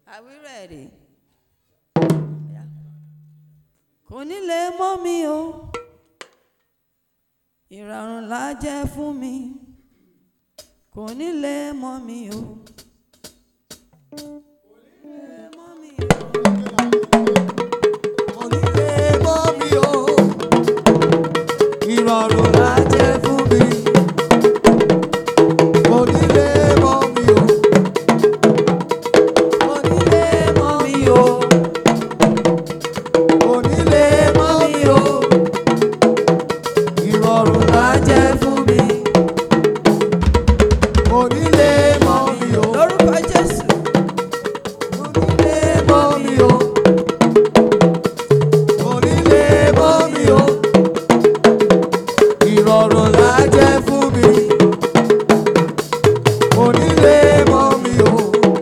Are we ready? Kò ní lè mọ́ mi o, ìrọ̀rùn la jẹ́ fún mi. Kò ní lè mọ́ mi o. Kò ní lè mọ́ mi o. Onílé mọ́ mi o, ìrọ̀rùn la jẹ́ fún mi. Onílé mọ́ mi o, Kò ní lè mọ́ mi o. onílé mọ́ mi o, ìrọ̀rùn la jẹ́ fún mi. Onílé mọ́ mi o, Lórúkọ Jésù. onílé mọ́ mi o, onílé mọ́ mi o, ìrọ̀rùn la jẹ́ fún mi. Onílé mọ́ mi o.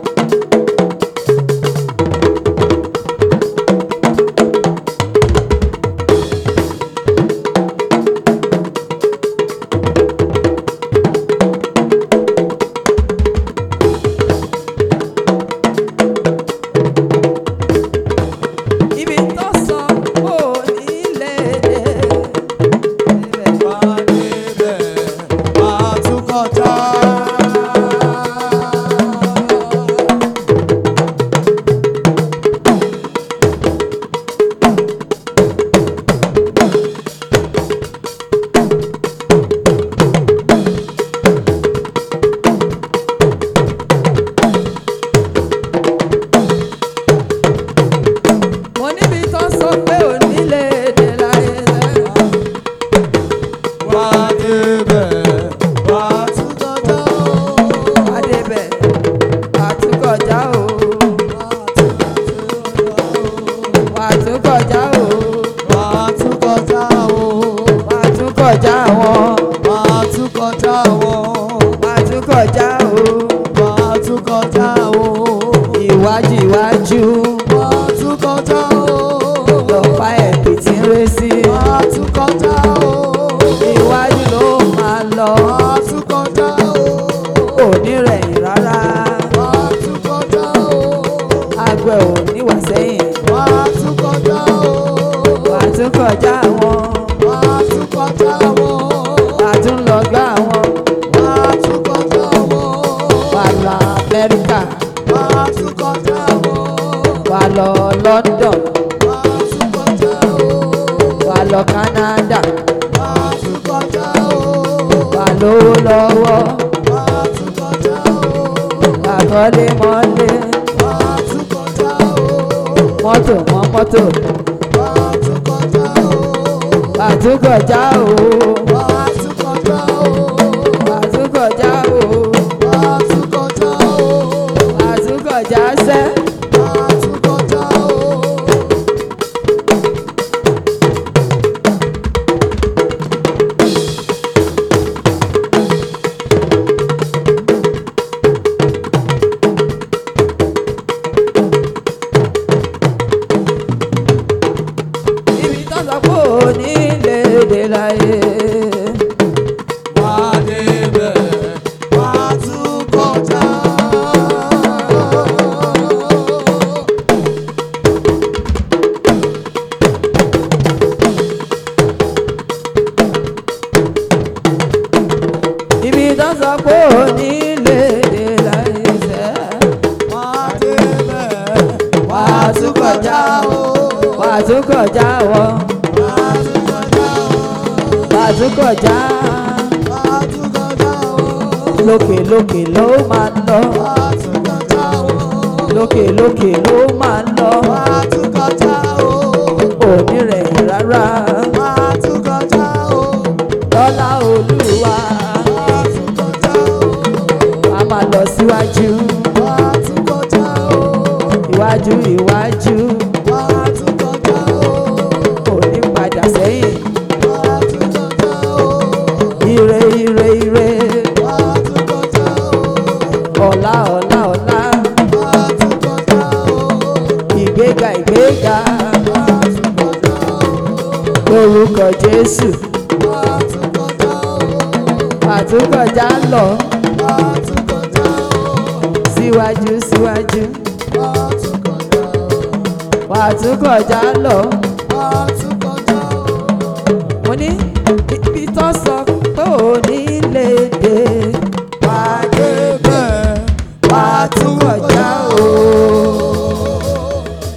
Ibi tó sọ kò ní lè dé. Ibẹ̀ Wá débẹ̀, wá tún kọjá. Mo níbi tó sọ pé ò ní lè dé láyé lẹ́wọ̀n. Wá débẹ̀, wá tún kọjá. Adébẹ̀ àtúkọjá o. Àtúkọjá o. Wá tún kọjá o. Àtúkọjá wọn. Wá tún kọjá o. Àtúkọjá o. Wá tún kọjá o. Iwájú iwájú. Wá tún kọjá o. Lọ́pàá ẹ̀bì tí ń ré sí. Wá tún kọjá o. Iwájú ló máa lọ. Wá tún kọjá o. Kò ní rẹ̀yìn rárá. Wá tún kọjá o. Àgbẹ̀ ò ní wà sẹ́yìn. Wá tún kọjá o. Àtúkọjá wọn. Wá tún kọjá o. Àtúnlọ́gbà wọn. Wá tún kọjá o. Wà lọ Amẹ́ríkà. Wá tún kọjá o. Wà lọ London. Wá tún kọjá o. Wà lọ Canada. Wá tún kọjá o. Wà lówó lọ́wọ́. Wá tún kọjá o. Wà kọ́lé mọ́lé. Wá tún kọjá o. Mọ́tò mọ́ mọ́tò. Wá tún kọjá o. Àtúkọjá o. Wá tún kọjá o. Àtúkọjá o. Wá tún kọjá o. Àtúkọjá sẹ́. Wá tún kọjá o. Ibi tó sọ pé ò ní lè dé láyé. Wá débẹ̀, wá tún kọjá. Ibi tó sọ pé ò ní lè dé láyé sẹ́. Wá débẹ̀, Wà á tún kọjá o. Wà á tún kọjá wọ́n. Wá tún kọjá o. Wà á tún kọjá. Wá tún kọjá o. Lókè lókè ló máa lọ. Wá tún kọjá o. Lókè lókè ló máa lọ. Wá tún kọjá o. Òní rẹ̀ rárá. Wá tún kọjá o. Lọ́lá Olúwa. Wá tún kọjá o. A máa lọ síwájú. Wá tún kọjá o. Iwájú iwájú. Wá tún kọjá o. Òní padà sẹ́yìn. Wá tún kọjá o. Ire ire ire. Wá tún kọjá o. Ọ̀la ọ̀la ọ̀la. Wá tún kọjá o. Ìgbéga ìgbéga. Wá tún kọjá o. Lórúkọ Jésù. Wá tún kọjá o. Àtúkọjá lọ. Wá tún kọjá o. Síwájú síwájú. Wá tún wàá tún kọjá lọ máa tún kọjá o. mo ní ibi tó sọ pé ò ní lè